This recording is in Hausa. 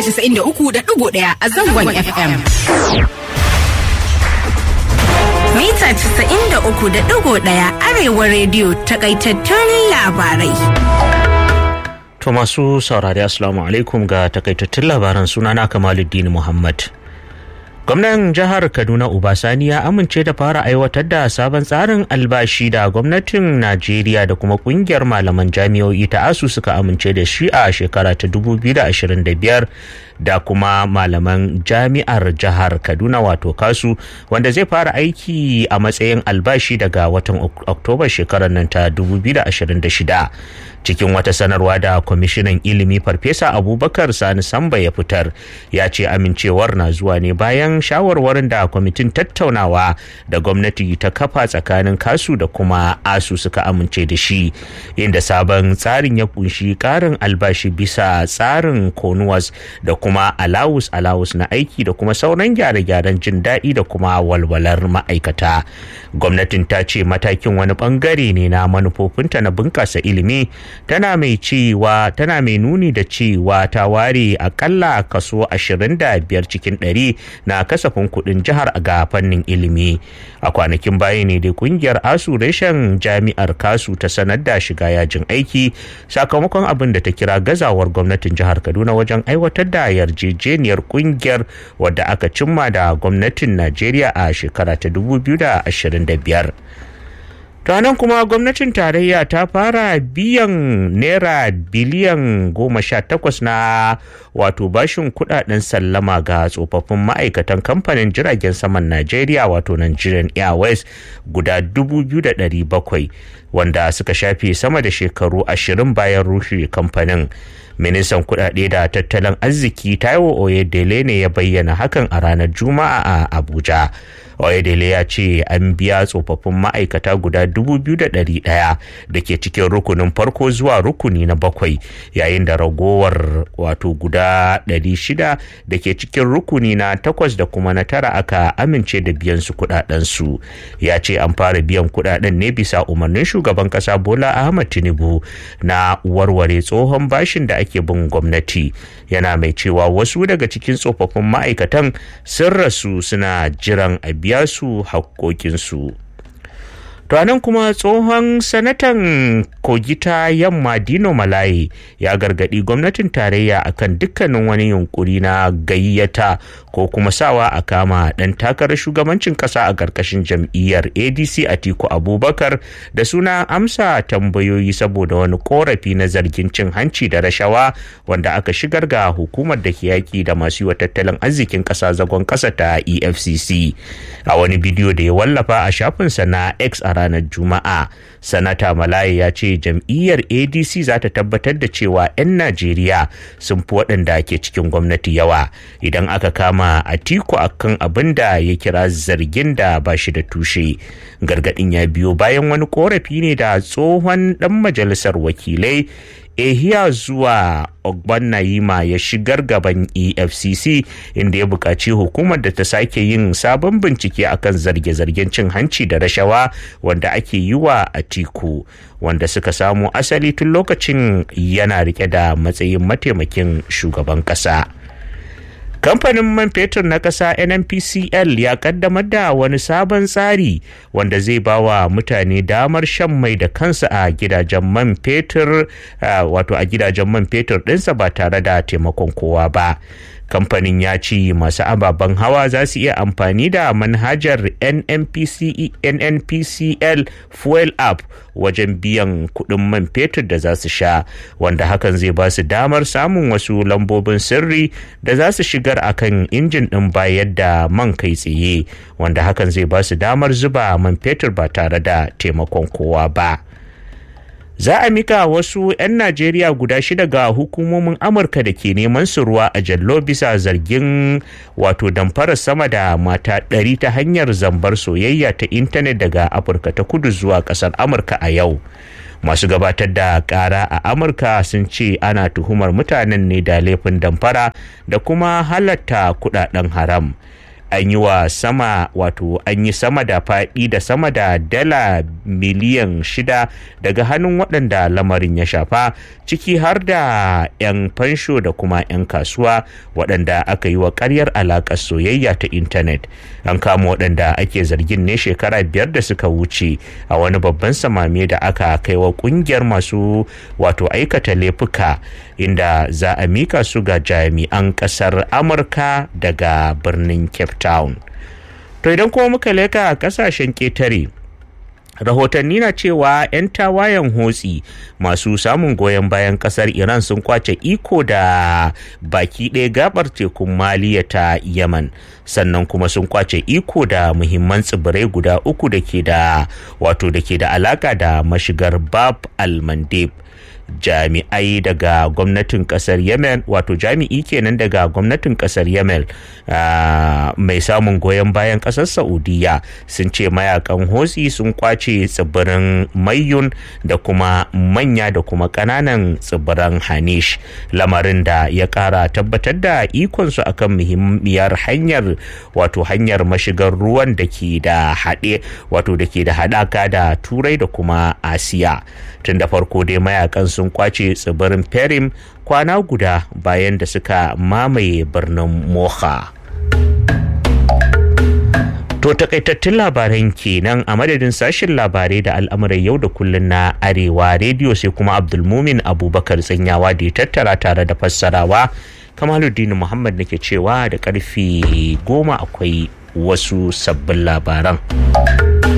93.1 a zangon FM. Mita 93.1 Arewa rediyo takaitattun labarai. To masu saurari Assalamu alaikum ga takaitattun labaran sunana Kamaluddin Muhammad. Gwamnan jihar Kaduna Ubasani ya amince da fara aiwatar da sabon tsarin albashi da gwamnatin Najeriya da kuma kungiyar malaman jami'o'i ta ASU suka amince da shi a shekara ta 2025 da kuma malaman jami'ar jihar Kaduna wato kasu wanda zai fara aiki a matsayin albashi daga watan Oktoba shekarar nan ta 2026. cikin wata sanarwa da kwamishinan ilimi farfesa abubakar sani samba ya fitar ya ce amincewar na zuwa ne bayan shawarwarin da kwamitin tattaunawa da gwamnati ta kafa tsakanin kasu da kuma asu suka amince da shi inda sabon tsarin ya kunshi karin albashi bisa tsarin konuwas da kuma alawus alawus na aiki da kuma sauran gyare-gyaren jin daɗi da kuma walwalar ma'aikata gwamnatin ta ce matakin wani bangare ne na manufofinta na bunƙasa ilimi tana mai cewa tana mai nuni da cewa ta ware akalla kaso 25 cikin 100 na kasafin kudin jihar ga fannin ilimi a kwanakin baya ne dai kungiyar asu reshen jami'ar kasu ta sanar da shiga yajin aiki sakamakon abin da ta kira gazawar gwamnatin jihar kaduna wajen aiwatar da yarjejeniyar kungiyar wadda aka cimma da gwamnatin najeriya a shekara ta 2025 nan kuma gwamnatin tarayya ta fara biyan naira biliyan goma sha takwas na wato bashin kudaden sallama ga tsofaffin ma'aikatan kamfanin jiragen saman najeriya wato nigerian airways guda dubu biyu da ɗari bakwai wanda suka shafe sama da shekaru ashirin bayan rushe kamfanin ministan kudade da tattalin arziki taiwo oyedele ne ya bayyana hakan a ranar juma'a a abuja oyedele ya ce an biya tsofaffin ma'aikata guda 2,100 da ke cikin rukunin farko zuwa rukuni na bakwai yayin da ragowar wato guda 600 da ke cikin rukuni na takwas da kuma na tara aka amince da biyan su kudadensu ya ce an fara biyan kudaden ne bisa umarnin shugaban kasa bola ahmad tinubu na warware tsohon bashin da ake bin gwamnati yana mai cewa wasu daga cikin tsofaffin ma'aikatan sun rasu suna jiran a biya su haƙoƙinsu. To nan kuma tsohon sanatan kogita yamma Dino Malaye ya gargadi gwamnatin tarayya akan dukkanin wani yunkuri na gayyata ko kuma sawa a kama dan takarar shugabancin kasa a ƙarƙashin jam'iyyar ADC Atiku Abubakar da suna amsa tambayoyi saboda wani korafi na zargin cin hanci da rashawa wanda aka shigar ga hukumar da ke yaƙi da masu yi wa tattalin arzikin ƙasa zagon ƙasa ta EFCC a wani bidiyo da ya wallafa a shafinsa na X a ranar juma'a sanata malaye ya ce jam'iyyar adc za ta tabbatar da cewa 'yan najeriya sun fi waɗanda ke cikin gwamnati yawa idan aka kama atiku akan abin da ya kira zargin da ba shi da tushe gargaɗin ya biyo bayan wani korafi ne da tsohon ɗan majalisar wakilai ehiya zuwa ogban nayima ya shigar gaban efcc inda ya buƙaci hukumar da ta sake yin sabon bincike akan zarge-zargen cin hanci da rashawa wanda ake yi wa atiku wanda suka samu asali tun lokacin yana rike da matsayin mataimakin shugaban ƙasa. kamfanin man fetur na ƙasa nnpcl ya kaddamar da wani sabon tsari wanda zai ba wa mutane damar shan mai da kansa a gidajen man fetur wato a gidajen man fetur ɗinsa ba tare da taimakon kowa ba kamfanin ya ce masu ababen hawa za su iya amfani da manhajar nnpcl fuel app wajen biyan kuɗin man fetur da za su sha wanda hakan zai ba su damar samun wasu lambobin sirri da za su shigar akan injin ɗin bayar da man kai tsaye wanda hakan zai ba su damar zuba man fetur ba tare da taimakon kowa ba. za a mika wasu 'yan najeriya guda shida ga hukumomin amurka da ke neman su ruwa a jallo bisa zargin wato damfarar sama da mata ɗari ta hanyar zambar soyayya ta intanet daga afirka ta kudu zuwa ƙasar amurka a yau masu gabatar da ƙara a amurka sun ce ana tuhumar mutanen ne da laifin damfara da kuma halatta kudaden haram an yi wa sama wato an yi sama da faɗi da sama da dala miliyan shida daga hannun waɗanda lamarin ya shafa ciki har da 'yan fansho da kuma 'yan kasuwa waɗanda aka yi wa ƙaryar alaƙar soyayya ta intanet an kama waɗanda ake zargin ne shekara biyar da suka wuce a wani babban samame da aka kai wa ƙungiyar masu wato aikata laifuka inda za a mika su ga jami'an ƙasar amurka daga birnin cape town to idan kuma muka leka a ƙasashen ƙetare rahotanni na cewa 'yan tawayen hotsi masu samun goyon bayan kasar iran sun kwace iko da baki ɗaya gabar tekun maliya ta yaman sannan kuma sun kwace iko da muhimman tsibirai guda uku da ke da wato da ke da alaka da mashigar bab al-mandeb jami'ai daga gwamnatin kasar yemen wato jami'i kenan daga gwamnatin kasar yemen mai samun goyon bayan kasar saudiya sun ce mayakan hosi sun kwace tsibirin mayun da kuma manya da kuma kananan tsibiran hanish lamarin da ya kara tabbatar da ikonsu akan muhimmiyar hanyar wato hanyar mashigar ruwan da ke da haɗe wato da ke da haɗaka da turai da kuma asiya tun da farko dai mayakan sun kwace tsibirin perim kwana guda bayan da suka mamaye birnin moha To takaitattun labaran kenan a madadin sashen labarai da al'amuran yau da kullun na arewa rediyo sai kuma abdulmumin abubakar tsanyawa da ya tattara tare da fassarawa kamaluddin muhammad nake cewa da karfe goma akwai wasu sabbin labaran.